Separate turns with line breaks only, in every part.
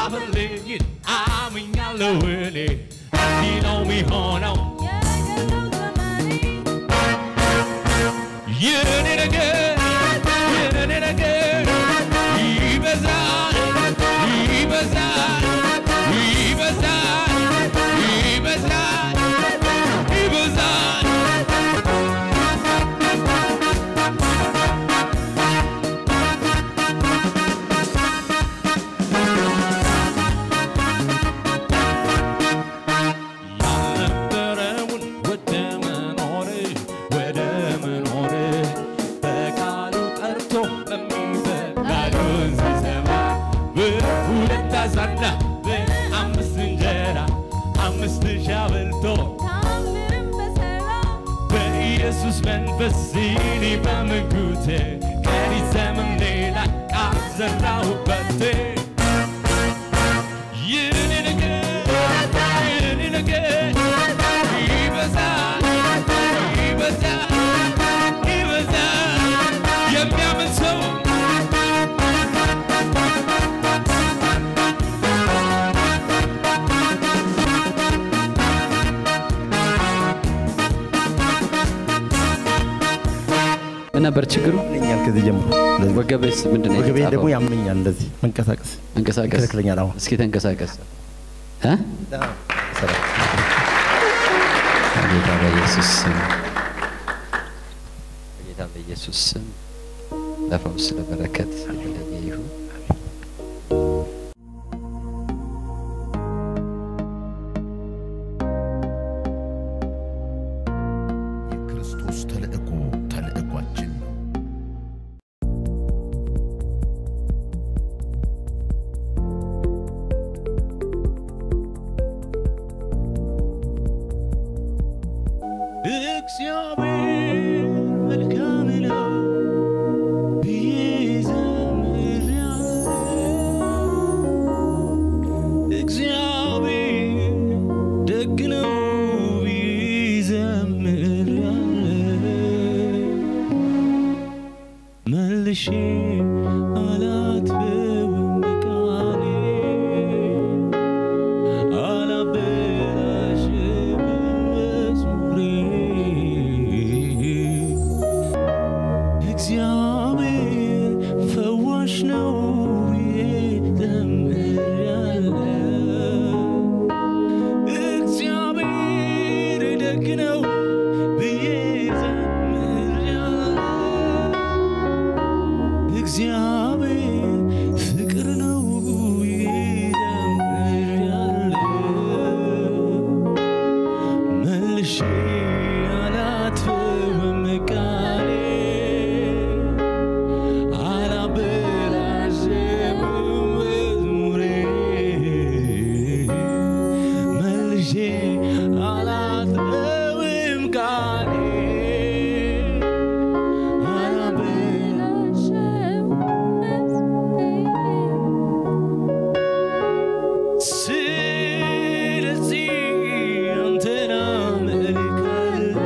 አበልይን አምኛለሁ እኔ እንዲህ ነው የሚሆነው የኔ ነገር የኔ ነገር ይበዛል ይበዛል ይበዛል ይበዛል ይበዛል ያልነበረውን ወደ መኖር ወደ መኖር በቃሉ ጠርቶ በሚበቃሉን ሲሰማ በሁለት አሳና በአምስት እንጀራ አምስት ሺህ አብልቶ በኢየሱስ መንፈስ እኔ በምጉቴ ቀሪ ዘመን ሌላ ቃል ዘራሁበት የኔ ነገር የኔ ነገር ይበዛል ይበዛል ይበዛል የሚያምን ሰው
ምን ነበር ችግሩ?
ያመኛል ከዚህ ጀምሮ እንደዚህ
ወገብስ ምንድን ነው
ወገቤ
የተጻፈው?
ደግሞ ያመኛል እንደዚህ መንቀሳቀስ
መንቀሳቀስ
ይከለክለኛል አሁን
እስኪ ተንቀሳቀስ እ?
ሰላም
በጌታ በኢየሱስ ስም በጌታ በኢየሱስ ስም ለፈውስ ለበረከት የተለየ ይሁን።
የክርስቶስ ተልእኮ ተልእኳችን ነው።
እግዚአብሔር መልካም ነው ብዬ ዘምሬአለሁ። እግዚአብሔር ደግ ነው ብዬ ዘምሬአለሁ። መልሼ አላጥፍም ቃሌን አላበላሽም መዝሙሬን። እግዚአብሔር ፈዋሽ ነው ብዬ ዘምሬአለሁ። እግዚአብሔር ደግ ነው ብዬ ዘምሬአለሁ። እግዚአብሔር ፍቅር ነው ብዬ ዘምሬአለሁ። መልሼ አላጥፍም ቃሌን አላበላሽም መዝሙሬን። መልሼ አላጥፍም ቃሌን አላበላሽም ስለዚህ አንተን አመልካለሁ፣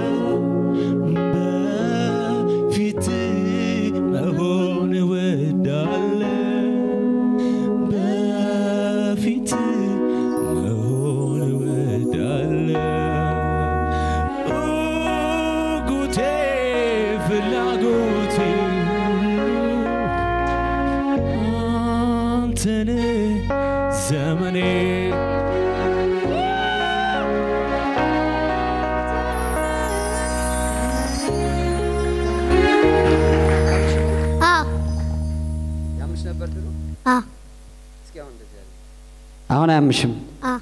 በፊትህ መሆን እወዳለሁ፣ በፊትህ መሆን እወዳለሁ። ጉጉቴ ፍላጎቴ ሁሉ አንተን ዘመኔ
አዎ
ያምሽ ነበር ድሮ?
አዎ
እስኪ አሁን እንደዚህ ያለ አሁን አያምሽም?
አዎ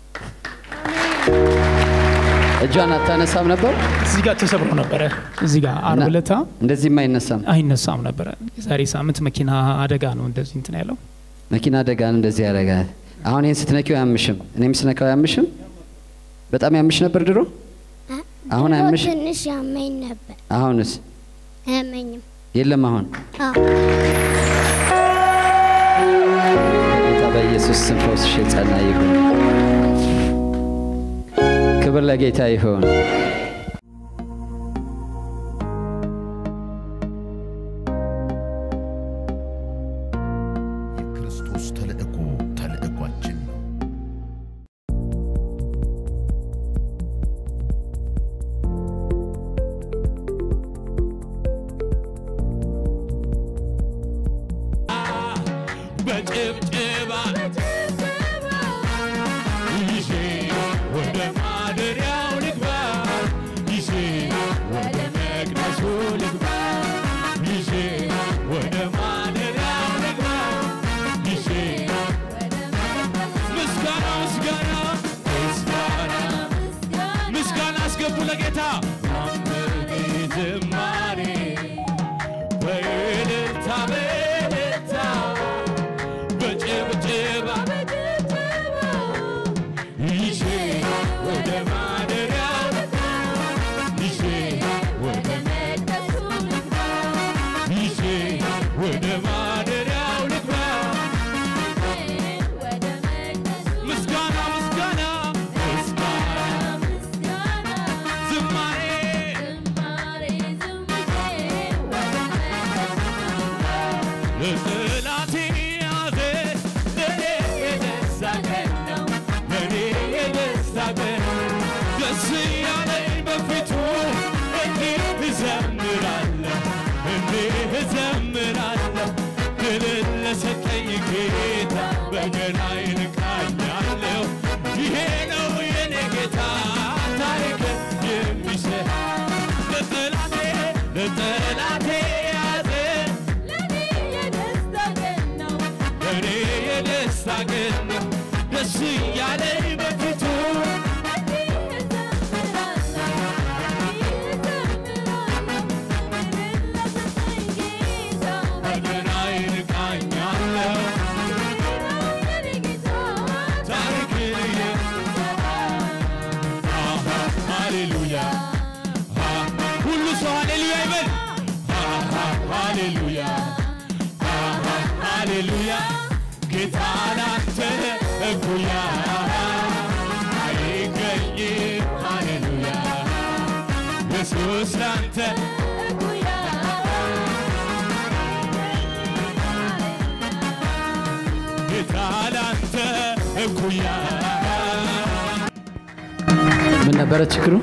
እጇን አታነሳም ነበር?
እዚህ ጋር ተሰብሮ ነበረ። እዚህ ጋር አርብ
እና
ዕለታ
እንደዚህም አይነሳም።
አይነሳም ነበረ። የዛሬ ሳምንት መኪና አደጋ ነው እንደዚህ እንትን ያለው።
መኪና አደጋን እንደዚህ ያደርጋል። አሁን ይህን ስትነኪው አያምሽም? እኔም ስነካው አያምሽም? በጣም ያምሽ ነበር ድሮ? አሁን
ድሮ
አያምሽ?
ትንሽ ያመኝ ነበር።
አሁንስ
አያመኝም።
የለም። አሁን
አዎ
ጌታ በኢየሱስ ስም ፈውስሽ የጸና ይሁን። ክብር ለጌታ ይሁን።
የክርስቶስ ተልእኮ ተልእኳችን
በጭብጭባ ይዤ ወደ ማደሪያው ልግባ ይዤ ወደ መቅደሱ ልግባ ይዤ ወደ ማደሪያው ልግባ ይዤ ምስጋና ምስጋና ምስጋና ምስጋና አስገቡ ለጌታ አምልክ ዝማሬ በእልልታ በእልልታ በጭብጭባ ይዤ ወደ ማደሪያው ይዤ ወደ ይዤ ወደ ማደሪያው ልግባ ምስጋና ምስጋና ምስጋና ዝማሬ ለጠላቴ ያዘ ለኔ የደስታ ቀን ነው ለኔ የደስታ ቀን ደስ ያለኝ በፊቱ እንዲህ እዘምራለሁ እንዲህ እዘምራለሁ ድልን ለሰጠኝ ጌታ በገናዬን እቃኛለሁ ይሄ ነው የኔ ጌታ ታሪክ የሚሰራ ለጠላቴ ለጠላቴ ያዘ እኔ የደስታ ቀን ነው ደስ እያለኝ በፊቱ በገናዬን እቃኛለሁ ታሪክን እየሰራ አሃ ሃሌሉያ አሃ ሁሉ ሰው ሃሌሉያ ይበል አሃ ሃሌሉያ አሃ ሃሌሉያ ጌታ ላንተ እኩያ አይገኝም ሃሌሉያ ኢየሱስ ላንተ ጌታ ላንተ እኩያ
ምን ነበረ ችግሩ?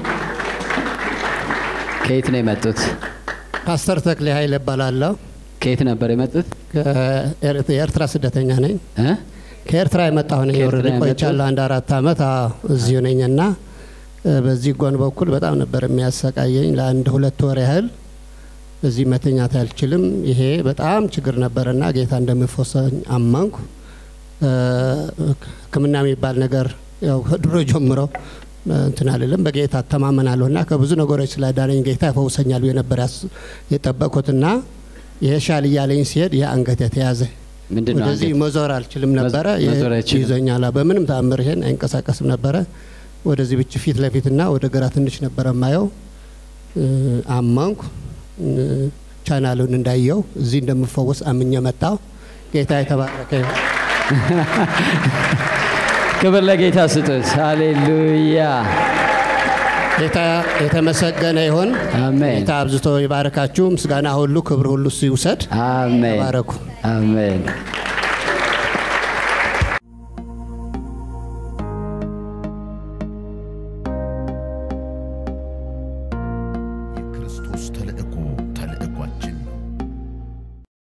ከየት ነው የመጡት?
ፓስተር ተክሌ ኃይል እባላለሁ።
ከየት ነበር የመጡት?
ከኤር- የኤርትራ ስደተኛ ነኝ።
እ?
ከኤርትራ የመጣሁ ነኝ።
ከኤርትራ
ኦልሬዲ
የመጡት?
ቆይቻለሁ አንድ አራት አመት አዎ፣ እዚሁ ነኝ እና እ፣ በዚህ ጎን በኩል በጣም ነበር የሚያሰቃየኝ ለአንድ ሁለት ወር ያህል እዚህ መተኛት አልችልም። ይሄ በጣም ችግር ነበርና ጌታ እንደሚፈወሰኝ አመንኩ። እ፣ ሕክምና የሚባል ነገር ያው ከድሮ ጀምሮ እ፣ እንትን አልልም በጌታ እተማመናለሁ እና ከብዙ ነገሮች ስላዳነኝ ጌታ ይፈውሰኛል ብዬ ነበር ያስ- የጠበቅኩትና ይሄ ሻል እያለኝ ሲሄድ ይህ አንገት የተያዘ
ምንድን ነው
ወደዚህ
አንገት?
መዞር አልችልም ነበረ።
መዝ- መዞር አይችልም።
ይዞኛል። በምንም ተአምር ይሄን አይንቀሳቀስም ነበረ። ወደዚህ ብቻ ፊት ለፊትና ወደ ግራ ትንሽ ነበረ ማየው። እ፣ አመንኩ። እ፣ ቻናሉን እንዳየው እዚህ እንደምፈወስ አምኜ መጣሁ። ጌታ የተባረከ ይሁን።
ክብር ለጌታ ስጡት። ሃሌሉያ
ጌታ የተመሰገነ ይሁን።
አሜን
ጌታ አብዝቶ ይባረካችሁ። ምስጋና ሁሉ ክብር ሁሉ እሱ ይውሰድ።
አሜን
ተባረኩ።
አሜን።
የክርስቶስ ተልእኮ